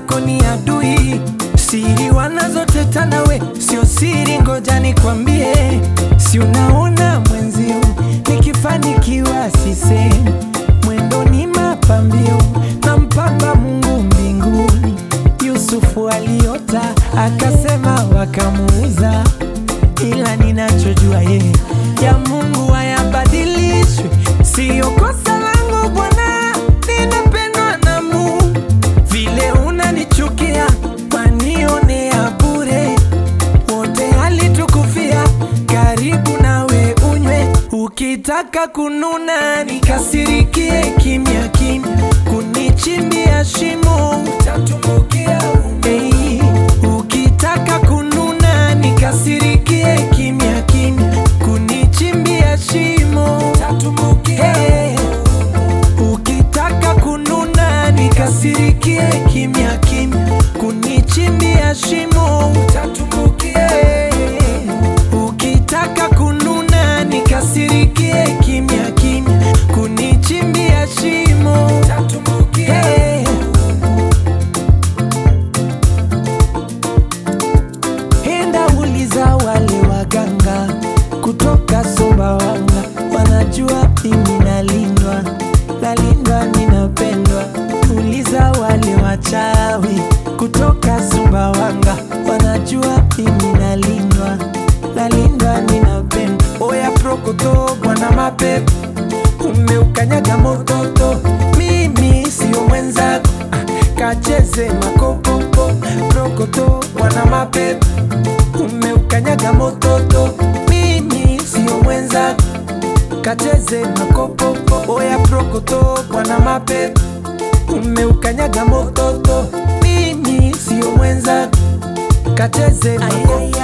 zako ni adui, siri wanazoteta nawe sio siri, ngoja nikwambie, si unaona mwenzio nikifanikiwa sisemi, mwendo ni mapambio na mpamba Mungu mbinguni. Yusufu aliota akasema, wakamuuza, ila ninachojua yeye ya Mungu hayabadilishwi, siyo kosa langu Bwana, ninapendwa na Mungu. Vile unanichukia wanionea bure, wote alitukufia, karibu nawe unywe. Ukitaka kununa nikasirikie kimya kimya, kunichimbia shimo utatumbukia hey. Ukitaka kununa nikasirikie kimya kimya, kunichimbia shimo utatumbukia hey. Ukitaka kununa nikasirikie kimya kimya, kunichimbia shimo utatumbukia. Ukitaka kununa nikasirikie kimya kimya, kunichimbia shimo utatumbukia. Enda uliza wale waganga kutoka Sumbawanga, wanajua mimi nalindwa, nalindwa, ninapendwa. Uliza wale wachawi kutoka Sumbawanga, wanajua mimi nalindwa, nalindwa, ninapendwa. Oya prokoto, bwana mapepo, umeukanyaga mototo, mimi sio mwenzako, ah, kacheze makopopo. Prokoto, bwana mapepo umeukanyaga mototo, mimi sio mwenzako, kacheze makopopo. Oya prokoto, bwana mapepo, umeukanyaga mototo, mimi sio mwenzako, kacheze makopopo.